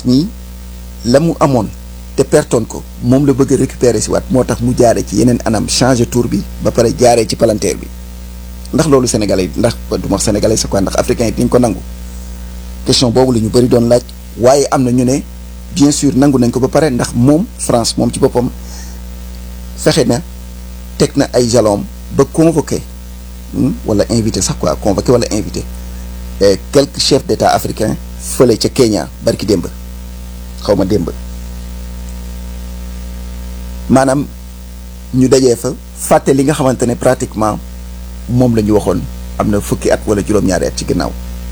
France mii la mu amoon te pertoon ko moom la bëgg a récupérer si waat moo tax mu jaare ci yeneen anam changer tour bi ba pare jaaree ci palanteer bi ndax loolu sénégalais yi ndax du ma wax sénégalais c'est quoi ndax africain yi dañ ko nangu question boobu la ñu bëri doon laaj waaye am na ñu ne bien sûr nangu nañ ko ba pare ndax moom France moom ci boppam fexe na teg na ay jalons ba convoqué wala invité sax quoi convoqué wala invité quelques chefs d'État africains fële ca Kenya barki démb xaw ma démb maanaam ñu dajee fa fàtte li nga xamante ne pratiquement moom la ñu waxoon am na fukki at wala juróom-ñaari at ci ginnaaw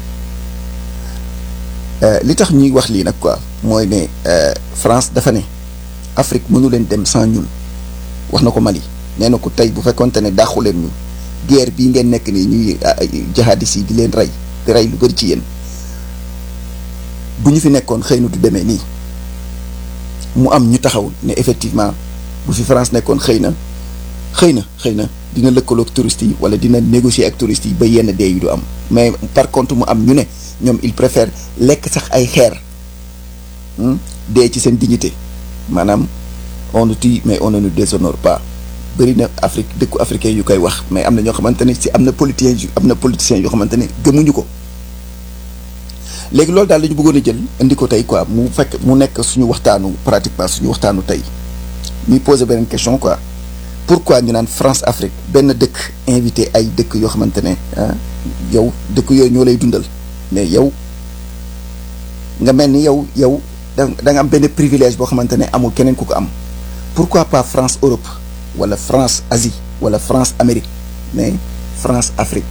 li tax ñuy wax lii nag quoi mooy ne France dafa ne Afrique mënu leen dem sans ñun wax na ko Mali nee na ko tey bu fekkonte ne dàqu leen ñu guerre bii ngeen nekk nii ñuy jihadis yi di leen rey di rey lu bëri ci yéen bu ñu fi nekkoon xëy na du demee nii mu am ñu taxaw ne effectivement bu fi France nekkoon xëy na xëy na xëy na dina lëkkaloog touristes yi wala dina négocier ak touristes yi ba yenn dee yu du am mais par contre mu am ñu ne ñoom il préfère lekk sax ay xeer dee ci seen dignité maanaam on nous tue mais on ne nous déshonore pas bëri na Afrique dëkku africain yu koy wax mais am na ñoo xamante ne si am na politiciens yu am na politiciens yoo xamante ne gëmuñu ko léegi loolu daal la ñu bëggoon a jël indi ko tey quoi mu fekk mu nekk suñu waxtaanu pratiquement suñu waxtaanu tey ñuy poser beneen question quoi pourquoi ñu naan France Afrique benn dëkk invité ay dëkk yoo xamante ne yow dëkk yooyu ñoo lay dundal mais yow nga mel ni yow yow da nga am benn privilège boo xamante ne amul keneen ku ko am pourquoi pas France Europe wala France Asie wala France Amérique mais France Afrique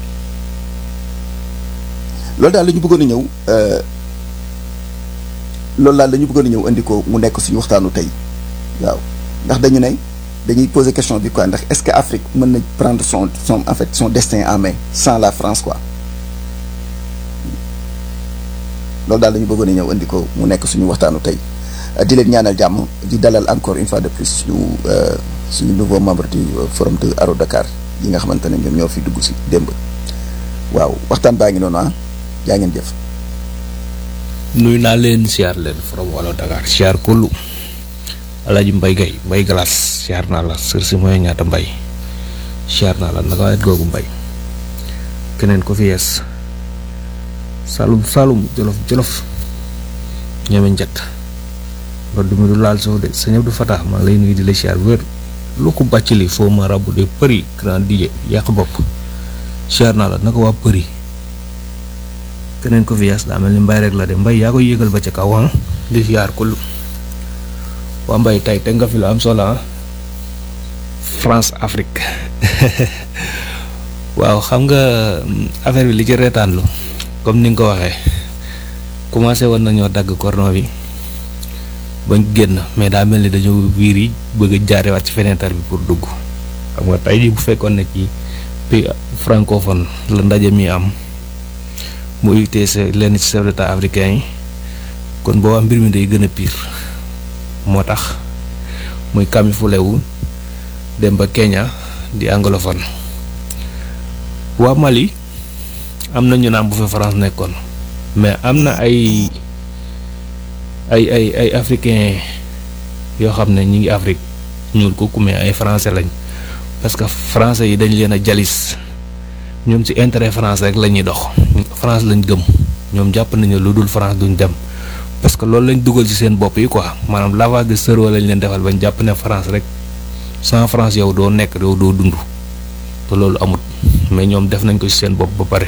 loolu daal la ñu bëggoon a ñëw loolu daal la ñu bëggoon a ñëw indi ko mu nekk suñu waxtaanu tey waaw ndax dañu ne dañuy poser question bi quoi ndax est-ce que Afrique mën na prendre son son en fait son destin en main sans la France quoi loolu daal la ñu bëggoon a ñëw indi ko mu nekk suñu waxtaanu tey di leen ñaanal jàmm di dalal encore une fois de plus suñu suñu nouveau membre du forum de Aro Dakar yi nga xamante ne ñoom ñoo fi dugg si démb waaw waxtaan baa ngi noonu ah jaa ngeen jëf. nuyu naa leen siyaar leen forum Aro Dakar siyaar kullu Alaaji Mbay Gay Mbay Galas siyaar naa la sër si mooy ñaata mbay siyaar naa la naka wet googu mbay keneen ko fi yees salum salum jolof jolof ñeme njett ndodd mi du laal soo de sa ñëpp du fataax maa ngi lay nuyu di la siyaar wér lu ko bàcc li foo ma rabu de përi grand DJ yàq bopp siyaar naa la naka waa përi keneen ko fi yees daa mel ni mbay rek la de mbay yaa koy yéegal ba ca kaw di siyaar kullu waa mbay tey te nga fi la am solo France Afrique waaw xam nga affaire bi li ci reetaanlu comme ni nga ko waxee commencé woon nañoo dagg cordon bi bañ génn mais daa mel ni dañoo wiir yi bëgg a jaarewaat ci fenêtre bi pour dugg xam nga tey jii bu fekkoon ne ci pays francophone la ndaje mi am mu UTC lenn ci chef d'état africain yi kon boobaa mbir mi day gën a pire moo tax muy kamifule wu dem ba Kenya di anglophone waa Mali am na ñu naan bu fa France nekkoon mais am na ay ay ay ay africain yoo xam ne ñi ngi Afrique ñuul ko mais ay français lañ parce que français yi dañ leen a jalis ñoom ci intérêt France rek la ñuy dox France lañ gëm ñoom jàpp nañu lu dul France duñ dem parce que loolu lañ dugal ci seen bopp yi quoi maanaam lavage de cerveau lañ leen defal bañ jàpp ne France rek sans France yow doo nekk yow doo dund te loolu amut mais ñoom def nañ ko ci seen bopp ba pare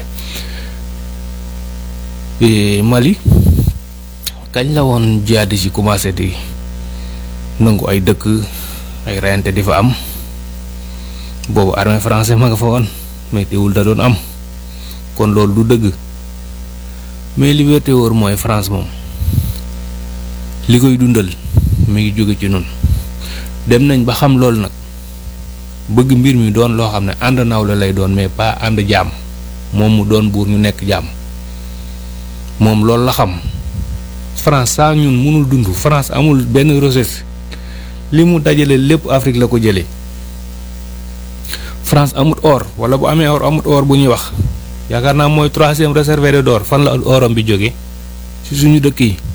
Mali kañ la woon jihadis yi commencé di nangu ay dëkk ay reyante di fa am boobu armée français ma nga fa woon mais teewul da doon am kon loolu du dëgg mais liberté wóor mooy France moom li koy dundal mi ngi jóge ci noonu dem nañ ba xam loolu nag bëgg mbir mi doon loo xam ne ànd nawle lay doon mais pas ànd jaam moom mu doon buur ñu nekk jaam moom loolu la xam France saa ñun mënul dund France amul benn ressource li mu dajale lépp Afrique la ko jëlee France amut or wala bu amee or amut or bu ñuy wax yaakaar naa mooy troisième réserve d'or fan la oram bi jóge ci suñu dëkk yi